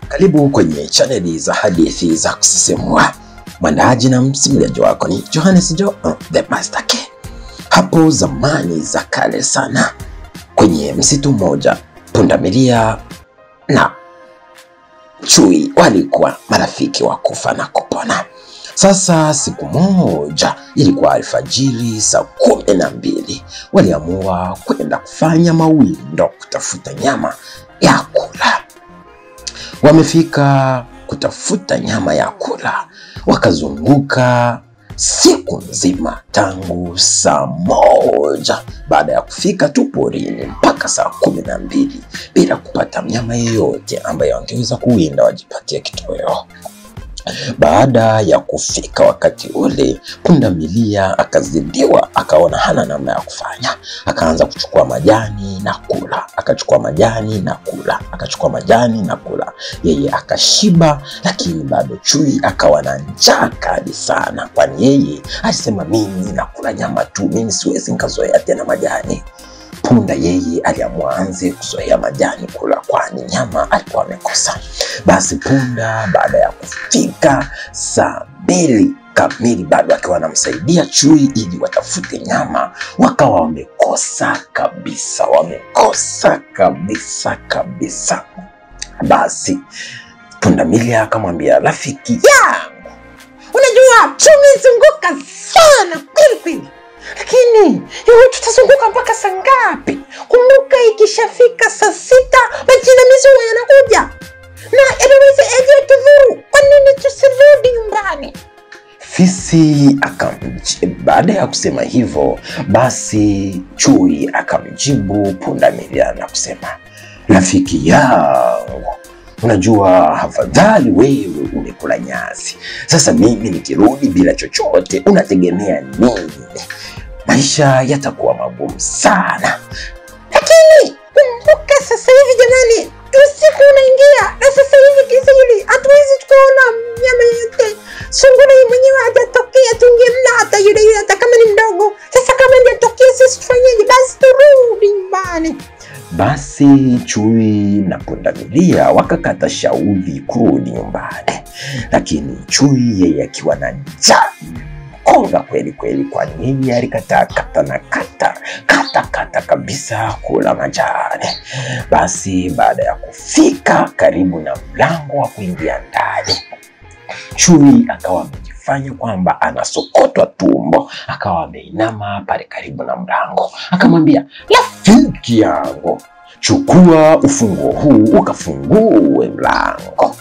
Karibu kwenye chaneli za hadithi za kusisimua. Mwandaaji na msimuliaji wako ni Johannes Jo, the Master K. Hapo zamani za kale sana, kwenye msitu mmoja, pundamilia na chui walikuwa marafiki wa kufa na kupona. Sasa siku moja, ilikuwa alfajiri saa kumi na mbili, waliamua kwenda kufanya mawindo kutafuta nyama ya kula. Wamefika kutafuta nyama ya kula, wakazunguka siku nzima tangu saa moja baada ya kufika tu porini mpaka saa kumi na mbili bila kupata mnyama yeyote ambaye wangeweza kuwinda wajipatie kitoweo. Baada ya kufika wakati ule, pundamilia akazidiwa, akaona hana namna ya kufanya, akaanza kuchukua majani na kula, akachukua majani na kula, akachukua majani na kula. Yeye akashiba, lakini bado chui akawa na njaa kali sana, kwani yeye alisema, mimi nakula nyama tu, mimi siwezi nikazoea tena majani. Punda yeye aliamua anze kuzoea majani kula, kwani nyama alikuwa amekosa. Basi punda baada ya kufika saa mbili kamili, bado akiwa anamsaidia chui ili watafute nyama, wakawa wamekosa kabisa, wamekosa kabisa kabisa. Basi pundamilia akamwambia rafiki yangu, unajua tumezunguka sana kweli kweli lakini iwe tutazunguka mpaka saa ngapi? Kumbuka, ikishafika saa sita majinamizi huwa yanakuja na yanaweza aje tudhuru. Kwa nini tusirudi nyumbani? Fisi akamjibu. Baada ya kusema hivyo, basi chui akamjibu pundamilia na kusema, rafiki yangu Unajua, afadhali wewe umekula nyasi. Sasa mimi nikirudi bila chochote, unategemea nini? Maisha yatakuwa magumu sana. Lakini kumbuka, sasa hivi jamani, usiku unaingia na sasa hivi kizili, hatuwezi tukaona mnyama yote. Sungura mwenyewe hajatokea, tungemla hata yule yule, hata kama ni mdogo. Sasa kama hajatokea, sisi tufanyeje? Basi turudi nyumbani. Basi chui na pundamilia wakakata shauri kurudi nyumbani, lakini chui yeye akiwa na njaa konga kweli kweli, kwani yeye alikataa kata na kata kata kata kabisa kula majani. Basi baada ya kufika karibu na mlango wa kuingia ndani, chui akawa amejifanya kwamba anasokotwa tumbo, akawa ameinama pale karibu na mlango, akamwambia rafiki yangu, chukua ufunguo huu ukafungue mlango.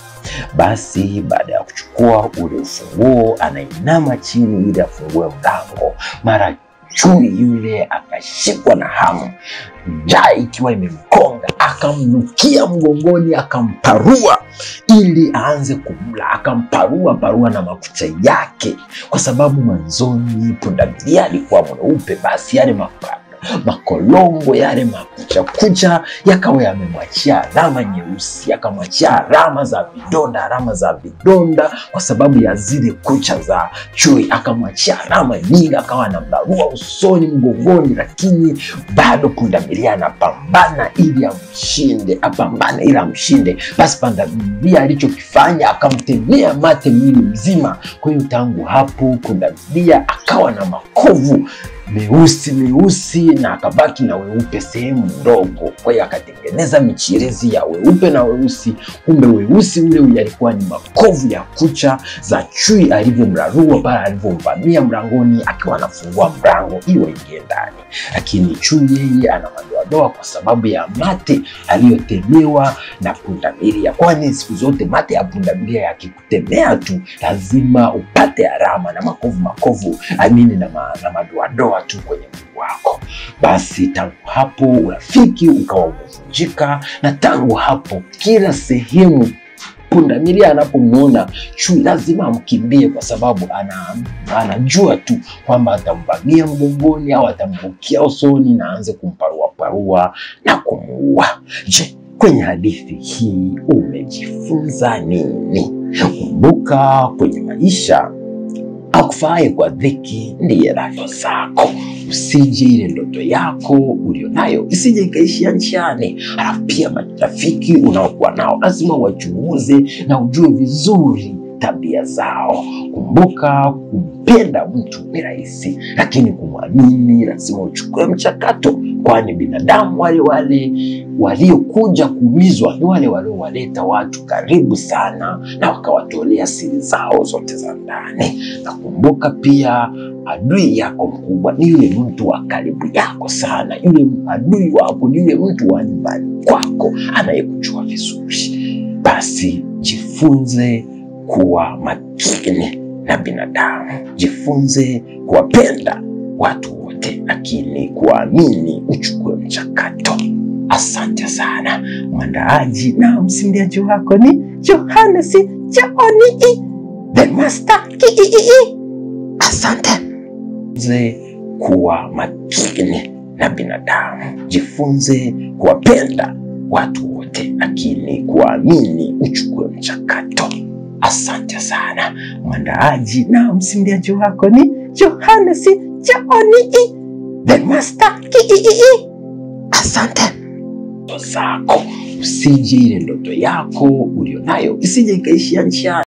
Basi baada ya kuchukua ule ufunguo, anainama chini ili afungue mlango. Mara chui yule akashikwa na hamu, njaa ikiwa imemkonga, akamnukia mgongoni, akamparua ili aanze kumla. Akamparua parua na makucha yake, kwa sababu mwanzoni pundamilia alikuwa mweupe, basi yale mapa makolongo yale makuchakucha yakawa yamemwachia alama nyeusi, akamwachia alama za vidonda, alama za vidonda kwa sababu ya zile kucha za chui, akamwachia alama nyingi, akawa anambarua usoni, mgongoni, lakini bado pundamilia anapambana ili amshinde, apambane ili amshinde. Basi pundamilia alichokifanya akamtemea mate mwili mzima. Kwa hiyo tangu hapo pundamilia akawa na makovu meusi meusi na akabaki na weupe sehemu ndogo. Kwa hiyo akatengeneza michirizi ya weupe na weusi, kumbe weusi ule alikuwa ni makovu ya kucha za chui alivyomrarua pale alivyomvamia mlangoni, akiwa anafungua mlango ili waingie ndani. Lakini chui yeye ana madoadoa kwa sababu ya mate aliyotemewa na pundamilia, kwani siku zote mate ya pundamilia yakikutemea tu lazima upate alama na makovu makovu amini na, ma, na madoadoa tu kwenye mwili wako. Basi tangu hapo urafiki ukawa umevunjika, na tangu hapo kila sehemu pundamilia anapomwona chui lazima amkimbie, kwa sababu ana, anajua tu kwamba atamvamia mgongoni au atambukia usoni na aanze kumparuaparua na kumuua. Je, kwenye hadithi hii umejifunza nini? Kumbuka, kwenye maisha akufaaye kwa dhiki ndiye rafiki zako. usije ile ndoto yako ulionayo isije ikaishia njiani. Halafu pia marafiki unaokuwa nao lazima wachunguze na ujue vizuri tabia zao. Kumbuka, kumpenda mtu ni rahisi, lakini kumwamini lazima uchukue mchakato, kwani binadamu wale wale waliokuja kuumizwa ni wale waliowaleta watu karibu sana na wakawatolea siri zao zote za ndani. Na kumbuka pia, adui yako mkubwa ni yule mtu wa karibu yako sana. Yule adui wako ni yule mtu wa nyumbani kwako anayekujua vizuri. Basi jifunze kuwa makini na binadamu, jifunze kuwapenda watu wote, lakini kuwaamini uchukue mchakato. Asante sana. Mwandaaji na msimuliaji wako ni Johannes Jooni the Master Kii. Asante. Jifunze kuwa makini na binadamu, jifunze kuwapenda watu wote, lakini kuwaamini uchukue mchakato. Asante sana. Mwandaaji na msimuliaji wako ni Johannes Jooni the Master Kii. Asante ndoto zako, usije ile ndoto yako ulionayo isije ikaishia njiani.